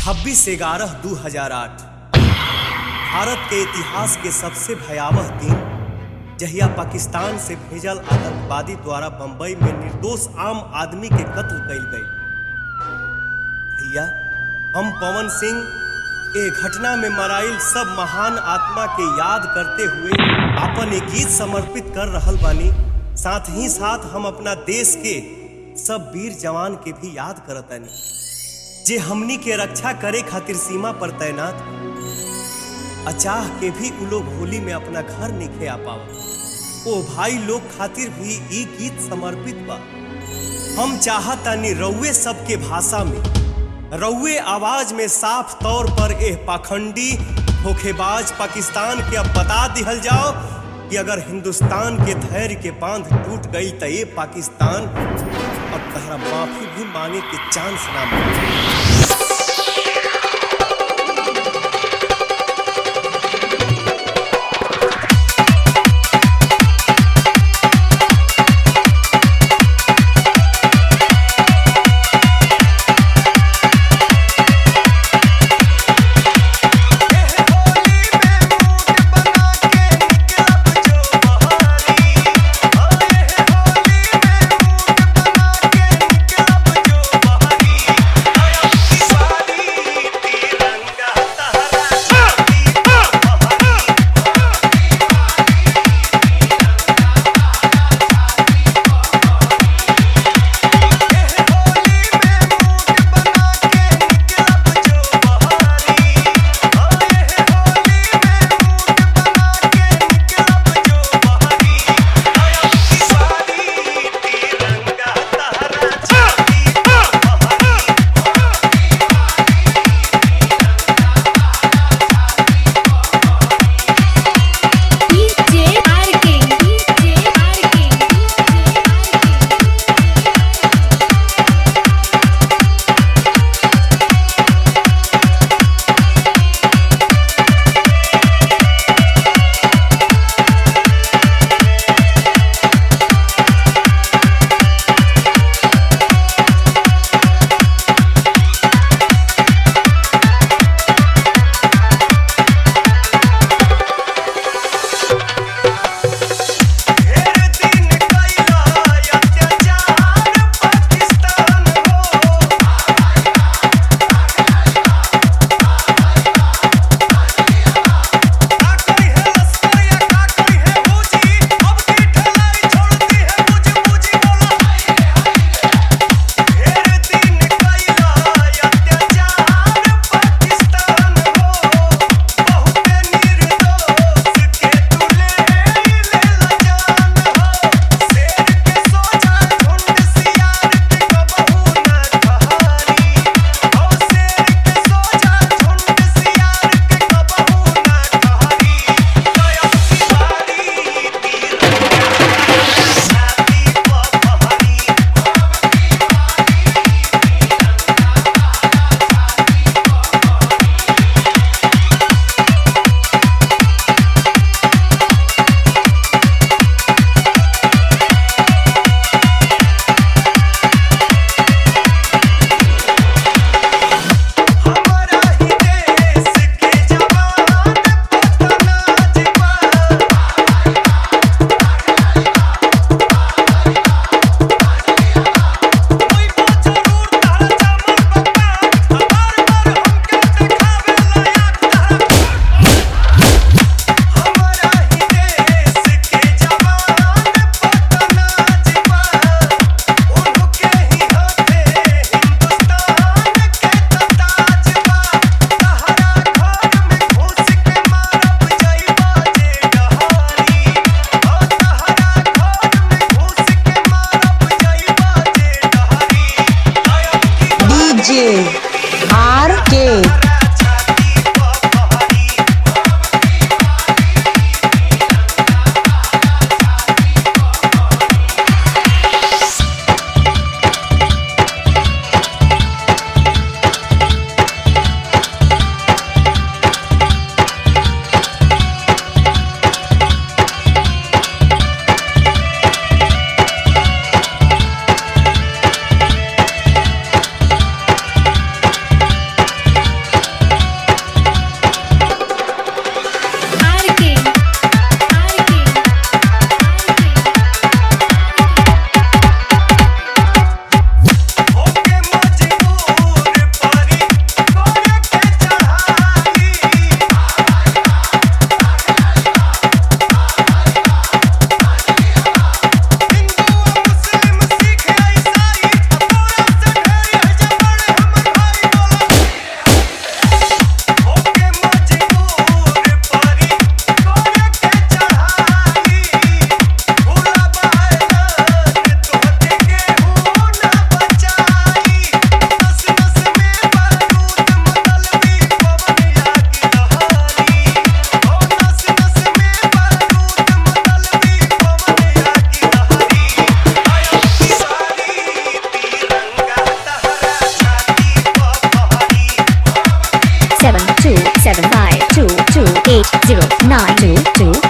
26 ग्यारह दू हजार आठ भारत के इतिहास के सबसे भयावह दिन जहिया पाकिस्तान से भेजल आतंकवादी द्वारा बंबई में निर्दोष आम आदमी के कत्ल कइल गई भैया हम पवन सिंह ए घटना में मराइल सब महान आत्मा के याद करते हुए अपन एक गीत समर्पित कर रहल बानी साथ ही साथ हम अपना देश के सब वीर जवान के भी याद करतानी जे हमनी के रक्षा करे खातिर सीमा पर तैनात अचाह के भी उ लोग होली में अपना घर निखे आ पावत ओ भाई लोग खातिर भी ई गीत समर्पित बा हम चाहतानी रउए सबके भाषा में रउए आवाज में साफ तौर पर एह पाखंडी धोखेबाज पाकिस्तान के अब बता दिहल जाओ कि अगर हिंदुस्तान के धैर्य के बांध टूट गई तो ये पाकिस्तान अब तहरा माफी भी मांगे के चांस ना मिले DJ Arking DJ Arking DJ RK two seven five two two eight zero nine two two